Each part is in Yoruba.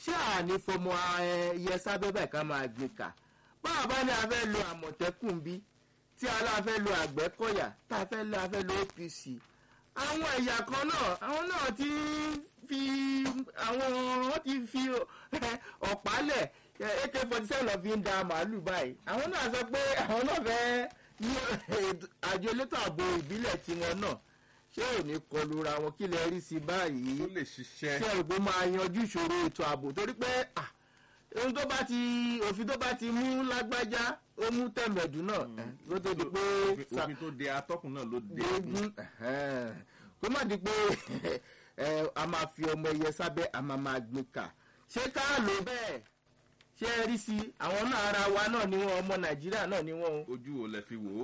ṣé àní fọmọ ẹyẹ sábẹ́ báyìí ká máa gbé kà báwa bá ní a fẹ́ lo àmọ̀tẹ́kùn bí tí aláà fẹ́ lo àgbẹ̀kọ̀yà tá a fẹ́ lo a fẹ́ lo apc àwọn ẹ̀yà kan náà àwọn náà ti fi àwọn wọ́n ti fi ọ̀pá lẹ̀ ak forty seven lọ fi ń da màálù báyìí àwọn náà sọ pé àwọn náà fẹ́ ní àjọ elétò ààbò ìbílẹ̀ tiwọn náà ṣé ò ní kọlu ra wọn kí lè rí sí báyìí ó lè ṣiṣẹ́ ṣé ògbó máa yanjú ìṣòro ètò ààbò torí pé ah, ohun tó bá ti òfin tó bá ti mú lágbájá ó mú tẹ̀mẹ̀dù náà eh, ló tó di pé sa- òfin tó de atọ́kùn náà ló de gbógun ẹ̀hẹ́n. kó má di pé ẹ, a máa fi ọmọ ẹyẹ sábẹ́ a máa máa gbé kà ṣé ká lò bẹ́ẹ̀ ṣé ẹ rí sí i àwọn náà ara wa náà ni wọn ọmọ nàìjíríà náà ni wọn o. ojú ò lẹ fi wò ó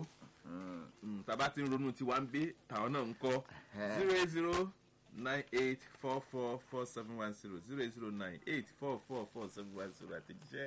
Mm, tàbá ti ń ronú tiwa ń gbé tàwọn náà ń kọ́ zero eight zero nine eight four four four seven one zero zero eight zero nine eight four four four seven one zero àtẹ̀jíṣẹ́.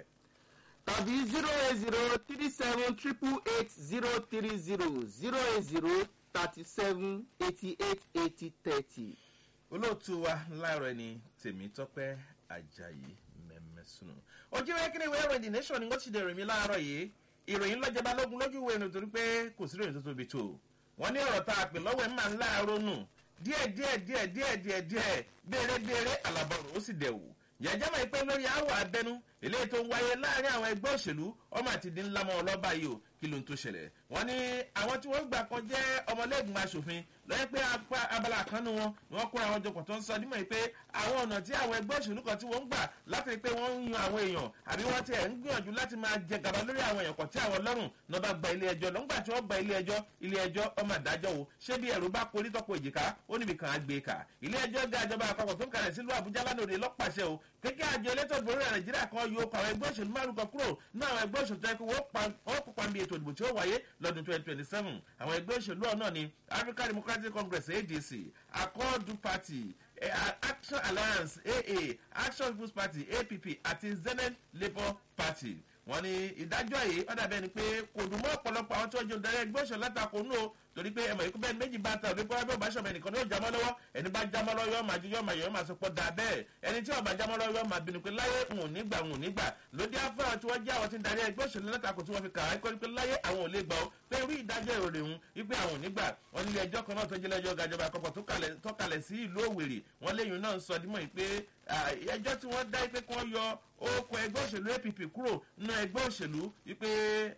tàbí zero eight zero three seven triple eight zero three zero zero eight zero thirty seven eighty eight eighty thirty. olóòtú wa láàárọ̀ ẹni tèmi tọ́pẹ́ ajayi mẹ́mẹ́sùn. ojú ìwé kíni ìwé ìròyìn the nation ni wọ́n ti dèrò mi láàárọ̀ yìí ìròyìn lọ́jọba lógun lójú ìwé ìròyìn torí pé kò sí ìròyìn tó tóbi tó wọ́n ní ọ̀rọ̀ tá a pè lọ́wọ́ ẹ̀ máa ń láàárọ̀ nù díẹ̀ díẹ̀ díẹ̀ díẹ̀ díẹ̀ díẹ̀ béèrè béèrè àlàbọ̀rọ̀ ó sì dẹ̀ wò yàjá máa ń pẹ́ lórí àwọ̀ abẹ́nú eléyìí tó ń wáyé láàrin àwọn ẹgbẹ́ òṣèlú ọmọ àti dín ńlá mọ́ ọlọ́ba yìí o kí ló ń tó ṣẹlẹ̀ wọ́n ní àwọn tí wọ́n gbà kan jẹ́ ọmọlẹ́gbìmọ̀ asòfin lọ́yẹ́ pé apá abala kan nu wọn ni wọ́n kóra àwọn jọpọ̀ tó ń sọ nímọ̀ yìí pé àwọn ọ̀nà tí àwọn ẹgbẹ́ òṣèlú kan tí wọ́n ń gbà láti rí pé wọ́n ń yan àwọn èèyàn àbí wọ́n ti ẹ̀ ń gbìyànjú láti máa jẹ gàba lórí àwọn èèyàn kan tí àwọn lọ́rùn náà bá gba ilé ẹjọ́ lọ́ngbà tí wọ́n gba ilé ẹjọ́ ilé ẹjọ́ ọmọ àdájọ́ wo ṣé bí ẹ̀rù bá porí tọ́pọ̀ èjìká ó níbi kan á gbé kà ilé ẹjọ́ ga ìjọba àpapọ̀ tó ń kalẹ̀ sílùú àbújá lánàá òde lọ́pàṣẹ o kékeré àjọ elétò ìdìbò orílẹ̀ nàìjíríà kan yóò kọ àwọn ẹgbẹ́ òṣèlú márùn kan kúrò ní àwọn ẹgbẹ́ òṣèlú tó yẹ kó wọ́n kópa níbi ètò ìdìbò tí ó wáyé lọ́dún twenty twenty seven àwọn ẹgbẹ́ òṣèlú ọ̀nà ni african democratic congress adc accord party eh, action alliance aa action people's party app àti zenith labour party wọ́n ní ìdájọ́ yìí ọ̀dà bẹ́ẹ̀ ni pé kò dùn mọ́ ọ̀pọ̀lọpọ̀ àwọn tí wọ́n jẹ́ olùdarí ẹgbẹ́ òṣèlú látakò nù o torí pé ẹmọ ikú bẹ́ẹ̀ méjì bá ta òde kọ́ ẹbí ọba ṣọ̀bẹ nìkan ní yóò jámọ́ lọ́wọ́ ẹni bá jámọ́ lọ́wọ́ yóò máa ju yóò máa yọ̀ yóò máa sọ pọ̀ da bẹ́ẹ̀ ẹni tí ọba jámọ́ lọ́wọ́ yóò máa bínú pé láyé ń ò ní gbà ń ò ní gbà lóde afẹ́ràn tí wọ́n jẹ́ àwọn tí ń darí ẹgbẹ́ òṣèlú látakò tí wọ́n fi kà á kọ́ pé láyé àwọn ò lè gbà ó pé irú ìdájọ́ ìròyìn òun wípé àwọn ò ní gbà wọ́n nílé ẹjọ́ kan náà tó jẹ́ lẹ́jọ́ gàjọba àkọ́kọ́ tó kalẹ̀ sí ìlú òwèrè wọ́n léyìn náà ń sọ dímọ̀ yìí pé ẹjọ́ tí wọ́n dá pé kí wọ́n yọ orúkọ ẹgbẹ́ òṣèlú app kúrò nínú ẹgbẹ́ òṣèlú wípé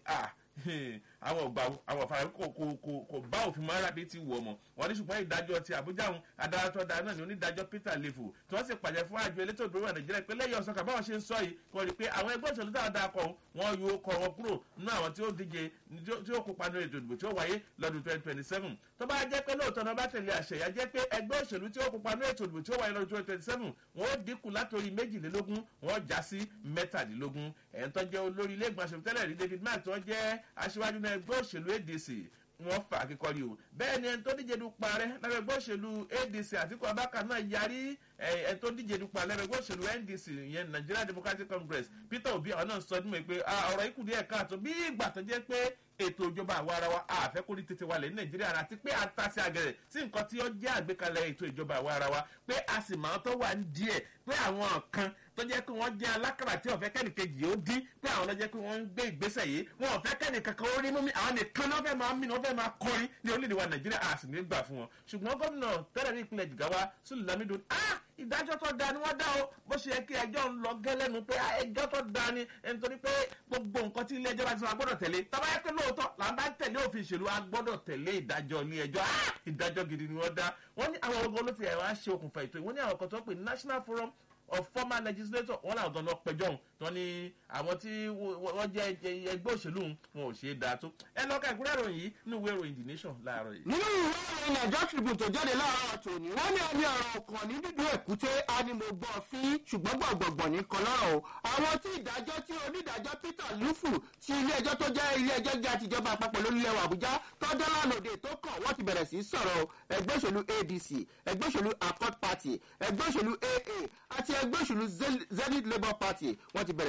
àwọn ọgbà àwọn ọ̀fà kò kò kò kò bá òfin mọ́ ara bíi ti wù ọmọ wọn ní ṣùgbọ́n ìdájọ́ ti àbújá òun adarátọ́ da náà ní onídàájọ́ peter lefu tí wọ́n sì pàjẹ́ fún àjọ elétò ìdúró wà nàìjíríà pé lẹ́yìn ọ̀sán kàbáwọn ṣe ń sọ yìí kò rí i pé àwọn ẹgbẹ́ òṣèlú táwọn dáa kọ wọn yóò kọ wọn kúrò nínú àwọn tí ó díje tí ó kópa nínú ètò ìdìbò tí ó wáyé lọ́dún twenty twenty seven tó bá jẹ́ pé lóòótọ́ náà bá tẹ̀lé àṣẹ yà jẹ́ pé ẹgbẹ́ òṣèlú tí ó kópa nínú ètò ìdìbò tí ó wáyé lọ́dún twenty twenty seven wọ́n ó dínkù látòrí méjìlélógún wọ́n já sí mẹ́tàdínlógún ẹ̀ ń tọ́jẹ́ olórí ilé ìgbìmọ̀ aṣòfin tẹ́lẹ̀ rí david mark tó jẹ́ aṣíwájú náà ẹgbẹ́ òṣèlú adc wọn fà kíkọrí o bẹ́ẹ̀ ni ẹni tó díje dupò ààrẹ lábẹ́ ẹgbẹ́ òṣèlú adc àtìkú abáka náà yarí ẹni tó díje dupò ààrẹ lábẹ́ ẹgbẹ́ òṣèlú ndc ìyẹn nigeria democratic congress peter obi àwọn náà sọ ọdún mọ́ pé ọ̀rọ̀ ikú díẹ̀ káàtó bí ìgbà tó jẹ́ pé ètò ìjọba àwa ara wa àfẹ́ kórìí tètè wálẹ̀ ní nàìjíríà àti pé a ta sí agẹrẹ sí nǹkan tí ó jẹ́ àgbékalẹ̀ ètò ìjọba àwa ara wa pé a sì máa tó wà ń díẹ̀ pé àwọn kan tó jẹ́ pé wọ́n jẹ́ alákàrà tí ọ̀fẹ́ kẹ́nìkejì ó dín pé àwọn lọ́jẹ́ pé wọ́n ń gbé ìgbésẹ̀ yìí wọn ọ̀fẹ́ kẹ́nìkankan ó rí mú mi àwọn nìkan náà fẹ́ máa mí náà fẹ́ máa kọrin ní orílẹ̀-èdè wa nàìjíríà a sì ní gbà fún wọn ṣùgbọ́n gómìnà tẹ́lẹ̀ ní ìpínlẹ̀ jìgáwá sùlù lamido ah ìdájọ́ tó da ni wọ́n dá o bó ṣe yẹ kí ẹjọ́ ń lọ gẹ́lẹ́nu pé ẹjọ́ tó da ni nítorí pé gbogbo nǹkan tí ilé ẹjọ́ bá ti sọ agbọ́dọ̀ tẹ̀lé tọ́ba yẹ pé lóòótọ́ là ń bá tẹ̀lé òfin ìṣèlú agbọ́dọ̀ tẹ̀lé ìdájọ́ ilé ẹjọ́ ìdájọ́ gidi ni wọ́n dá wọ́n ní àwọn ọgọ́ ló ti ẹ̀ wá ṣe okùnfà ètò ìwọ́n ní àwọn kan tó pè national forum of former legislator wọn làwọn gan lọ pẹjọ òun tó ní àwọn tí wọn jẹ ẹgbẹ òṣèlú wọn ò ṣe é dáa tó ẹ lọ ká ìkúrẹ́ ìròyìn yìí ní ìwé ìròyìn the nation láàárọ̀ yìí. nínú ìwé ìròyìn nàìjọ́ tribune tó jáde láàárọ̀ tòní wọ́n ní ẹni ọ̀rọ̀ kan ní dídú èkúté animọ̀gbọ̀n fi ṣùgbọ́n gbọ̀ngbọ̀ngbọ̀n ní kan lọ́rọ̀ o àwọn tí ìdájọ́ tí onídàájọ́ peter lufu ti ilé ẹjọ́ tó jẹ́ ilé ẹjọ́ gíga tìjọba àpapọ̀ lórílẹ̀ wa àbújá tó dọ́là lòdì tó kàn wọ́n ti bẹ̀rẹ̀ sí í sọ̀rọ̀ ẹgbẹ́ òṣèlú adc ẹgbẹ́ òṣèlú accord party ẹgbẹ́ òṣèlú aa àti ẹgbẹ́ òṣèlú zenith labour party wọ́n ti bẹ̀rẹ̀ sí í sọ̀rọ̀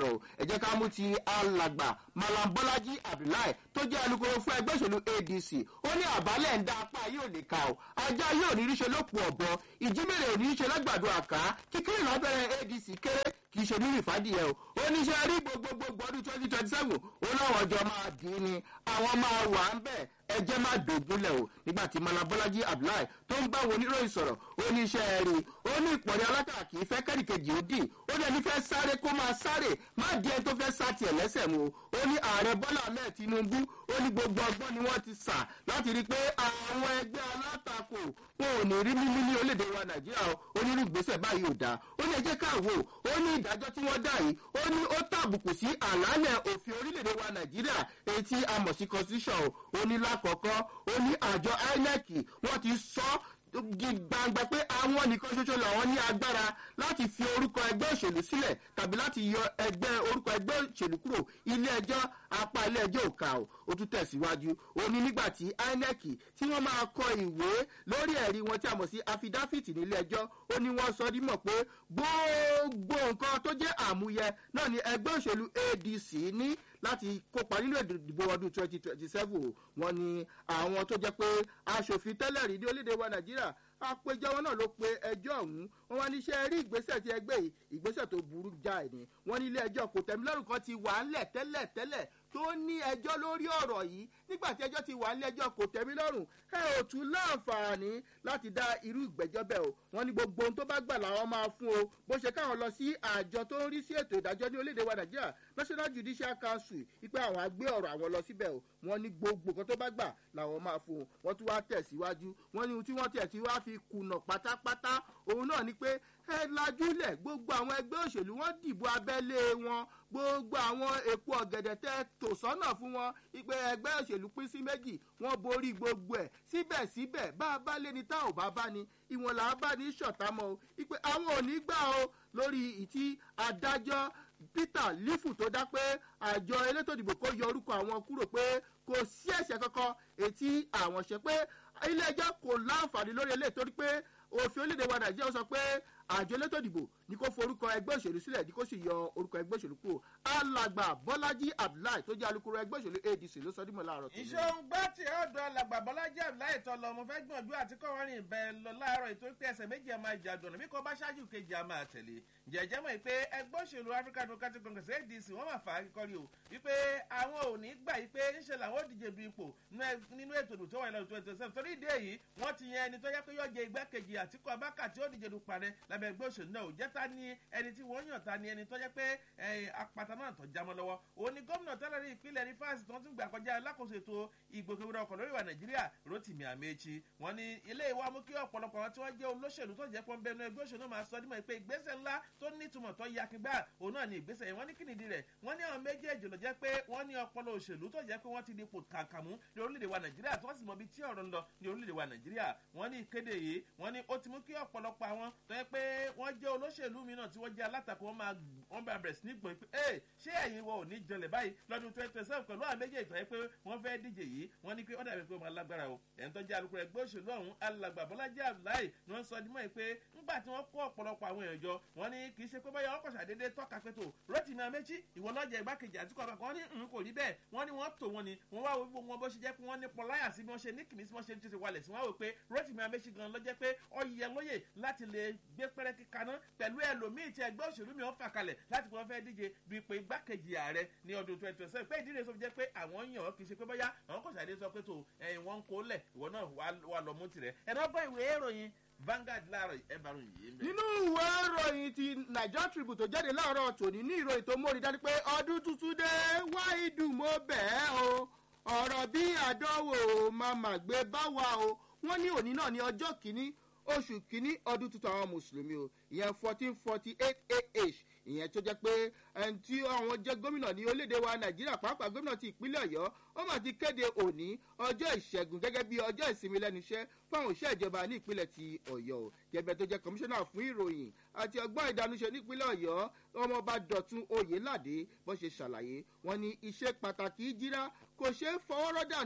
lọ ẹ jẹ́ ká mú ti alàgbà malam bọ́lájí abdullahi tó jẹ́ alukoro fún ẹgbẹ́ òṣèlú adc ó ní àbálẹ̀ ń dá apá yóò lè ka o ajá yóò ní ríṣe lópò ọ̀bọ ìjímèrè ò ní ríṣe lágbàdo àká kíkiri lábẹ́rẹ́ adc kéré kì í ṣe ní ìfádìyẹ o oníṣẹ́ rí gbogbogbò ọdún twenty twenty seven ó láwọn ọjọ́ máa dín ní àwọn máa wà ń bẹ̀ ẹjẹ́ má dògúnlẹ̀ o nígbà tí malabọ́lájí abdullahi tó ń bá wọn oníròyìn sọ̀rọ̀ oníṣẹ́ rí ó ní ìpọ̀rí alákà kì í fẹ́ kẹ́rìkejì ó dì ó dẹ̀ ní fẹ́ sáré kó máa sáré má di ẹni tó fẹ́ sá tiẹ̀ lẹ́sẹ̀ mu ó ní ààrẹ bọ́lá ahmed tinubu ó ní gbogbo ọgbọ́n ni wọ́n ti sà láti rí i pé àwọn ẹgbẹ́ alátakò wọn ò ní rí mímí ní orílẹ̀-èdè wa nàìjíríà o ó ní ìgbésẹ̀ báyìí ò dáa ó ní ẹjẹ́ káwò ó ní ìdájọ́ tí wọ́n dá yìí ó ní ó tàbùkù sí àlàálẹ̀ òfin orílẹ̀-èdè wa nàìjíríà èyí tí a mọ̀ sí constitution o ó ní lákọ̀ọ́kọ́ ó ní àjọ inec wọ́n ti sọ di gbangba pé àwọn nìkan ṣoṣo làwọn ní agbára láti fi orúkọ ẹgbẹ́ òṣèlú sílẹ̀ tàbí láti yọ ẹgbẹ́ orúkọ ẹgbẹ́ òṣèlú kúrò ilé ẹjọ́ apá ilé ẹjọ́ òkà o ó tún tẹ̀síwájú ó ní nígbà tí inec tí wọ́n máa kọ ìwé lórí ẹ̀rí wọn tí a mọ̀ sí affidavit nílé ẹjọ́ ó ní wọ́n sọ dímọ̀ pé gbogbo nǹkan tó jẹ́ àmúyẹ náà ni ẹgbẹ́ òṣèlú adc ní láti kópa nínú ìdìbò ọdún twenty twenty seven wọn ni àwọn tó jẹ́ pé aṣòfin tẹ́lẹ̀ rí ní orílẹ̀-èdè wa nàìjíríà àpéjọ wọn náà ló pe ẹjọ́ ọ̀hún wọn wá níṣẹ́ rí ìgbésẹ̀ tí ẹgbẹ́ yìí ìgbésẹ̀ tó burú jáì ni wọn ní ilé ẹjọ́ kò tẹ̀mí lọ́rùn kan ti wà ńlẹ̀ tẹ́lẹ̀ tẹ́lẹ̀ tó ní ẹjọ́ lórí ọ̀rọ̀ yìí nígbà tí ẹjọ́ ti wà ní ẹjọ́ kò tẹ̀mí lọ́rùn ẹ ò tún láǹfààní láti dá irú ìgbẹ́jọ́ bẹ́ẹ̀ o wọ́n ní gbogbo ohun tó bá gbà làwọn máa fún o bó ṣe káwọn lọ sí àjọ tó ń rí sí ètò ìdájọ́ ní orílẹ̀-èdè wa nàìjíríà national judicial council ipe àwọn agbé ọ̀rọ̀ àwọn lọ síbẹ̀ o wọ́n ní gbogbo nǹkan tó bá gbà làwọn máa fún o wọ́n tún wá tẹ̀síwájú wọ́n ní tí wọ́n tẹ̀ tí wá fi kùnà pátápátá òun náà ni pé ẹ lajúlẹ̀ gbogbo àwọn ẹgbẹ́ òṣèlú wọn dìbò abẹ́lé wọn gbogbo àwọn èpo ọ̀gẹ̀dẹ̀ tẹ tò sọ́nà fún wọn ìpè ẹgbẹ́ òṣèlú pín sí méjì wọ́n borí gbogbo ẹ̀ síbẹ̀síbẹ̀ bá a bá lé ní tá ò bá bá ní ìwọ̀n là á bá ní ṣọ̀tá mọ́ o ìpè àwọn ò ní gbà o lórí ìtí adájọ́ peter lifu tó dá pé àjọ elétò ìdìbò kó yọ orúkọ àwọn kúrò pé kò sí ẹ̀ṣẹ̀ kankan ètí àwọn ṣe pé ilé ẹjọ́ kò láǹfààní lórí eléyìí torí pé òfin orílẹ̀-èdè wa nàìjíríà sọ pé àjọ elétò ìdìbò ní kó forúkọ ẹgbẹ́ òṣèlú sílẹ̀ ní kó sì yọ orúkọ ẹgbẹ́ òṣèlú kúrò alàgbà bọ́lájí abdullahi tó jẹ́ alukoro ẹgbẹ́ òṣèlú adc ló sọ dímọ̀ láàárọ̀ tó ní. ìṣòǹgbà tí ọ̀dọ̀ alàgbà bọ́lájí abdullahi tọ́ lọ mo fẹ́ gbìyànjú àti kọ́ wọn rìn bẹ́ẹ̀ lọ láàárọ̀ ètò pé ẹsẹ̀ méjì ẹ̀ máa jà dùnà bí kò bá ṣáájú kejì a máa tẹ̀lé jẹ̀jẹ̀ mọ̀ pé ẹgbẹ́ òṣèlú african democratic congress adc wọ́n máa fà á kíkọ́rí o wípé àwọn ò ní gbà yí pé ńṣe làwọn ò díje du ipò nínú ètò ìdò tó wà lọ́dún twenty seven torí ìdí èyí wọ́n ti yan ẹni tó yẹ pé yóò jẹ igbákejì àtìkú abáka tí ó díje du parẹ́ lábẹ́ ẹgbẹ́ òṣèlú náà ò jẹ́ ta ni ẹni tí wọ́n yàn ta ni ẹni tó yẹ pé apata náà tó jámọ́ lọ́wọ́ òun ni gómìnà tẹ́lẹ̀ rí ìpínlẹ̀ rivers tó ń tún gbà kọjá alákòóso ètò ìgbòkèwúrọ̀ ọkọ̀ lórí ìwà nàìjíríà rotimi amechi wọn ni ilé ìwà mú kí ọ̀pọ̀lọpọ̀ wọn tí wọ́n jẹ́ olóṣèlú tó jẹ́ pọ́n bẹnu ẹgbẹ́ òṣèlú máa sọ dímọ̀ pé ìgbésẹ̀ ńlá tó nítumọ̀ tó yakingbá òun náà ni ìgbésẹ̀ yẹn wọ́n ní kí nìdí rẹ̀ wọ́n ní àwọn méjèèjì ló jẹ́ pé wọ́n ní ọpọlọ òṣèlú tó jẹ́ pé wọ́n ti di ipò kàkàmú ní orílẹ̀-èdè wa nàìjíríà tí wọ́n sì mọ ibi tí ọ̀rọ̀ ń lọ ní orílẹ̀-èdè wa nàìjíríà wọ́n ní ìkéde yìí wọ́n ní ó ti mú kí ọ̀pọ̀lọpọ̀ àwọn tó yẹ pé wọ́n jẹ́ olóṣèlú mìíràn tí wọ́n jẹ́ alátakò wọn máa wọ́n bá bẹ̀rẹ̀ sí ní gbọ̀n pé ẹ ṣé ẹ̀yin wọ òní jọlẹ̀ báyìí lọ́dún twenty twenty seven pẹ̀lú àwọn méjèèjì tó yẹ pé wọ́n fẹ́ díje yìí wọ́n ní pé ó dàbí pé wọ́n lágbára o ẹ̀ń tó jẹ́ alukoro ẹgbẹ́ òṣèlú ọ̀hún alàgbà bọ́lájí abdullahi ni wọ́n sọ dímọ̀ pé ńgbà tí wọ́n kó ọ̀pọ̀lọpọ̀ àwọn èèyàn jọ wọ́n ní kì í ṣe pé báyọ̀ ọkọ̀ ṣàdédé tọ́ka pé tó rotimi amechi ìwọ lọ́jà igbákejì àti kọ́ba kan ní n kò rí bẹ́ẹ̀ wọ́n ní wọ́n tò wọ́n ni wọ́n wá wo wọn bó ṣe jẹ́ pé wọ́n ní pọláyà sí bí wọ́n ṣe ní kìmí sí wọ́n ṣe ń tètè walẹ̀ sí wọ́n wò pé rotimi amechi gan lọ́jẹ́ pé ọyẹ lóye láti lè gbé pẹ́rẹ́ kíkaná pẹ̀lú ẹlòmíì tí ẹgbẹ́ òṣèlú mi ò fà kalẹ̀ láti wọ́n fẹ́ díje du ipò igbákejì ààrẹ ní ọdún twenty twenty seven pé ìdílé sọ fi jẹ́ pé àwọn yàn ọ́ kì í ṣe pé bóyá àwọn kò ṣàdé sọ pé tó ẹ̀yìn wọn ń kó lẹ̀ ìwọ náà wà lọ mú tirẹ̀ ẹ̀ náà gbọ́ ìwé ìròyìn Vanguard láàárọ̀ ẹ̀ bá ròyìn yìí. nínú ìwé ìròyìn ti Nigeria Tribune tó jáde láàárọ̀ tòní ní ìròyìn tó mórí dání pé ọdún tuntun dé wáìdù mo bẹ́ẹ̀ o ọ̀rọ̀ bí àdánwò màmá gbé bá wa o wọ́n ní òní náà ní ọjọ́ kìíní oṣù kìíní ọdún tuntun àwọn mùsùlùmí o ìyẹn fourteen forty eight ah ìyẹn tó jẹ́ pé ẹni tí àwọn jẹ́ gómìnà ní orílẹ̀-èdè wa nàìjíríà pàápàá gómìnà ti ìpínlẹ̀ ọ̀yọ́ ó mà ti kéde òní ọjọ́ ìṣẹ́gun gẹ́gẹ́ bí ọjọ́ ìsinmi lẹ́nu iṣẹ́ fáwọn òṣìṣẹ́ ìjọba ní ìpínlẹ̀ ti ọ̀yọ́ o gẹ́gẹ́ tó jẹ́ kọmíṣánná fún ìròyìn àti ọgbọ́n ìdánúṣe nípínlẹ̀ ọ̀yọ́ ọmọọba dọ̀tun oyèládé bó ṣe ṣàlàyé wọn ní iṣẹ́ pàtàkì jíra kò ṣeé fọwọ́rọ́ dànù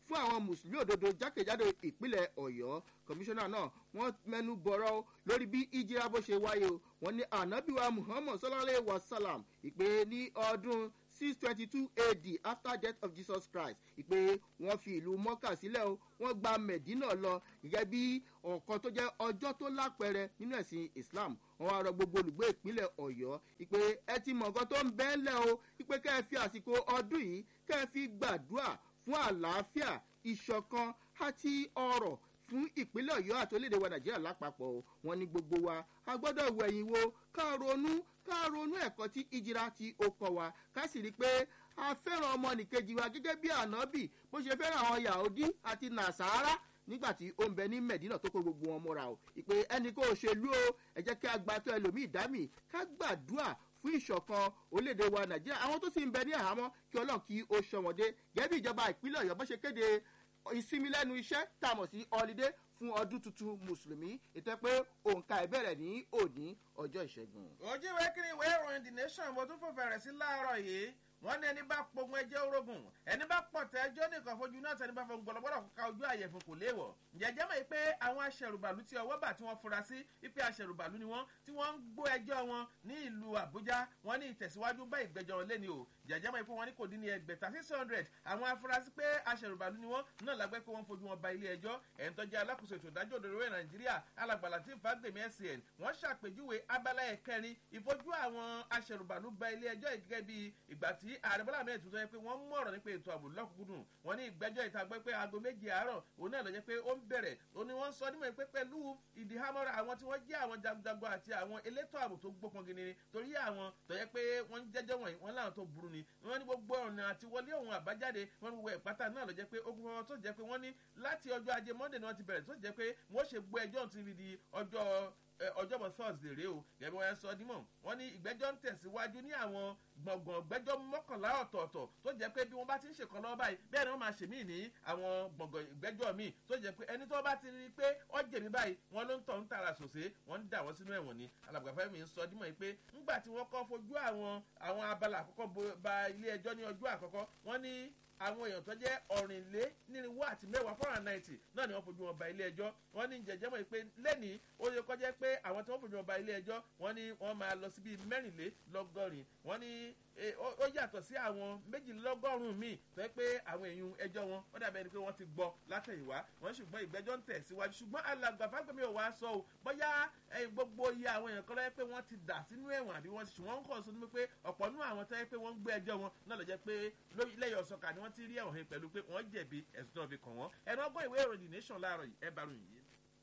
fún àwọn mùsùlùmí òdodo jákèjádò ìpínlẹ̀ ọ̀yọ́ kọmíṣánná náà wọ́n mẹ́nu bọ̀rọ̀ lórí bí ìjìra bó ṣe wáyé o wọ́n ní anabiwa muhammad sallallahu wa salam ìpè ní ọdún six twenty two ad after death of jesus christ ìpè wọ́n fi ìlú mọ́kà sílẹ̀ o wọ́n gba medina lọ gẹ́gẹ́ bí ọ̀kan tó jẹ́ ọjọ́ tó lápẹẹrẹ nínú ẹ̀sìn islam wọ́n wá rọ gbogbo olùgbé ìpínlẹ̀ ọ̀yọ́ ìpè ẹ ti mọ̀ nǹkan tó ń bẹ́ẹ̀ lẹ̀ o ìpè kẹ́ ẹ fi àsìkò ọdún yìí kẹ́ ẹ fi gbàdúrà fún àlàáfíà ìṣọ̀kan àti ọrọ̀ fún ìpínlẹ̀ ọ̀yọ́ àti orílẹ̀-èdè wa nàìjíríà lápapọ̀ o wọn ní gbogbo wa a gbọ́dọ̀ wẹ̀yìn wo ká ronú ká ronú ẹ̀kọ́ tí ìjìra ti ó kọ wa ká sì rí i pé a fẹ́ràn ọmọnìkejì wa gẹ́gẹ́ bí ànábì bó ṣe fẹ́ràn àwọn yahudi àti nàṣàrà nígbà tí ó ń bẹ ní medina tó kó gbogbo wọn mọ́ra o ìpè ẹnì kó o ṣèlú o ẹ jẹ́ kí a gba tó ẹlòmíì dámì ká gbàdúrà fún ìṣọ̀kan orílẹ̀-èdè wa nàìjíríà àwọn tó sì ń bẹ ní àhámọ́ kí ọlọ́run kí ó ṣọmọdé gẹ́gẹ́ bí ìjọba ìpínlẹ̀ ọ̀yọ́ bó ṣe kéde ìsinmi lẹ́nu iṣẹ́ tá a mọ̀ sí ọlídé fún ọdún tuntun mùsùlùmí ètò pé òǹkà ìbẹ̀rẹ̀ ní òní ọjọ́ ìṣẹ́gun. ojú ìwé kiri ìwé ìròyìn the nation mo tún fò fẹ̀rẹ̀ sí láàárọ̀ yìí wọ́n ní ẹni bá pogun ẹjẹ́ orogun ẹni bá pọ̀tẹ́ ẹjọ́ nìkan fojú náà tẹni bá fọ gbọ̀lọ́gbọ̀lọ́ ká ojú àyẹ̀fun kò léèwọ̀ jẹjẹ́ mọ̀ pé àwọn aṣẹ̀rùbàlù tí ọwọ́ bà tí wọ́n fura sí ipe aṣẹ̀rùbàlù ni wọ́n tí wọ́n ń gbó ẹjọ́ wọn ní ìlú àbújá wọ́n ní ìtẹ̀síwájú bá ìgbẹ́jọ́ wọn lẹ́ni o jẹjẹ́ mọ̀ pé wọ́n ní kò dín ní ẹgbẹ̀ta six hundred àwọn afurasí pé aṣẹ̀rùbàlù ni wọ́n náà lágbẹ́ pé wọ́n fojú wọn ba ilé ẹjọ́ ẹ̀ ń tọ́jú alákòóso ètò ìdájọ́ òdòdó rẹ̀ nàìjíríà alàgbàlà tí fagbemi scn wọ́n ṣàpèjúwe abala ẹ̀kẹrin ìfojú àwọn aṣẹ̀rùbàlù ba ilé ẹjọ́ gẹ́gẹ́ bí ìgbà tí ààrẹ bọ́lá mẹ́rin tuntun yẹ pé wọ́n mú ọ̀rọ̀ nípa ètò ààbò lọ́kùnkúndùn wọ́n ní ìgbẹ́jọ́ ìta gbẹ́ pé aago méje àárọ̀ òun náà lọ jẹ́ pé ó ń bẹ̀rẹ̀ ó ní wọ́n sọ nímọ̀ pé pẹ̀lú ìdíhámọ́ra àwọn tí wọ́n jẹ́ àwọn jagunjagun àti àwọn elétò ààbò tó gbópọn gini torí àwọn tó yẹ pé wọ́n ń jẹ́jọ́ wọ̀nyí wọ́n láwọn tó burú ni wọ́n ní gbogbo ọ̀nà àti wọlé òun àbájáde wọ́n ní gbogbo ìpátá náà lọ jẹ́ pé ogun fọwọ́ tó jẹ́ pé wọ́n ní láti ọjọ́ ajé monday ni wọ́n ti bẹ̀rẹ̀ tó jẹ́ pé wọ́n ṣe gbọ́ ẹjọ́ ti fi di ọjọ́ ọjọ́bọ̀ thursday rèé o gẹ̀gẹ́ wọn sọ dímọ̀ wọn ní ìgbẹ́jọ́ ń tẹ̀síwájú ní àwọn gbọ̀ngàn gbẹ́jọ́ mọ́kànlá ọ̀tọ̀ọ̀tọ̀ tó jẹ́ pé bí wọ́n bá ti ń ṣèkan lọ́wọ́ báyìí bẹ́ẹ̀ ni wọ́n máa ṣèmí ní àwọn gbọ̀ngàn ìgbẹ́jọ́ míì tó jẹ́ pé ẹni tó bá ti rí i pé ó jẹ̀mí báyìí wọ́n ló ń tọ̀ ń tààrà sòsé wọ́n ń dà wọ́n sínú ẹ̀wọ̀n ni alàgbàfẹ́ mi ń sọ dímọ̀ pé ńgbà tí wọ́n kọ́ fojú àwọn àwọn abala àkọ́kọ́ ba ilé ẹjọ́ ní ọjọ́ àkọ́kọ́ wọ́n ní àwọn èèyàn tó jẹ́ ọ̀rìnlé nírínwó àti mẹ́wàá four hundred ninety náà ni wọ́n fojú wọn ba ilé ẹjọ́ wọ́n ní jẹjẹ́ mọ̀ pé lẹ́nìí ó yẹ kọjá pé àwọn tí wọ́n fojú wọn ba ilé ẹjọ́ wọ́n ní wọ́n máa lọ sí bíi mẹ́rìnlélọ́gọ́rin wọ́n ní ó yàtọ̀ sí àwọn méjìlélọ́gọ́rùn-ún míì tó yẹ pé àwọn èèyàn ẹjọ́ wọn wọ́n dàbẹ̀ ni pé wọ́n ti gbọ́ látẹ̀yìnwá wọ́n ṣùgbọ́n ìgbẹ́jọ́ ń tẹ̀ síwájú ṣùgbọ́n alàgbà fágbẹ́mi ò wá sọ o bóyá gbogbo iye àwọn èèyàn kan lọ́yẹ́ pé wọ́n ti dà sínú ẹ̀wọ̀n àbí wọ́n ti ṣùgbọ́n ń kọ̀ sọ ní pé ọ̀pọ̀ nú àwọn tó yẹ pé wọ́n ń gbé ẹjọ́ wọn náà lọ jẹ́ pé lẹ́yìn ọ̀sọ̀kà ni wọ́n ti rí ẹ̀wọ̀n he pẹ̀lú pé wọ́n jẹ̀bi ẹ̀sùn tó fi kàn wọ́n ẹ̀rọ ọgbọ́n ìwé ìròyìn nation láàárọ̀ yìí ẹ bá ròyìn yìí.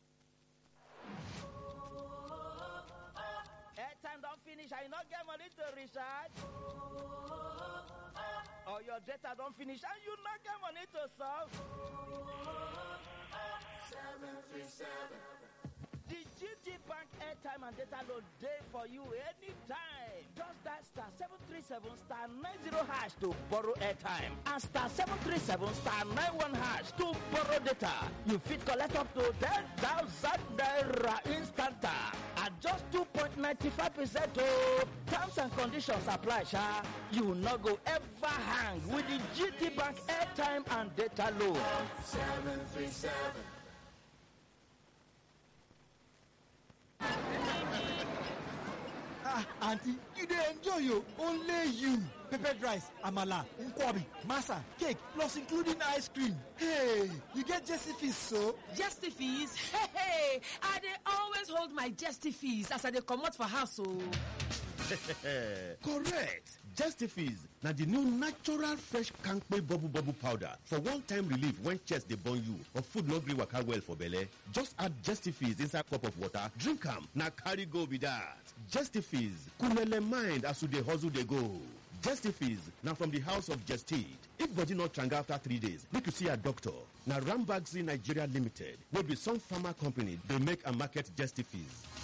airtime don finish and you no get money to recharge or your data don finish and you no get money to solve. The GT Bank airtime and data load day for you anytime. Just dial star 737 star 90 hash to borrow airtime and star 737 star 91 hash to borrow data. You fit collect up to 10,000 naira instanta at just 2.95% oh. Terms and conditions apply, sha. You no go ever hang with the GT Bank airtime and data load. 737 ah aunty you dey enjoy o only you peppered rice amala nkwobi masa cake plus including ice cream hey you get jesse fees so. Jesty fees? Hey, hey, I dey always hold my jesty fees as I dey comot for house o. correct justifies na the new natural fresh kampe bubble bubble powder for one-time relief when chest dey burn you or food no gree waka well for belle just add justifies inside cup of water drink am na carry go be that justifies coolele mind as you dey hustle dey go justifies na from the house of gestid if body no tranga after three days make you see your doctor na rambagzi nigeria limited wey be some pharma company dey make and market justifies.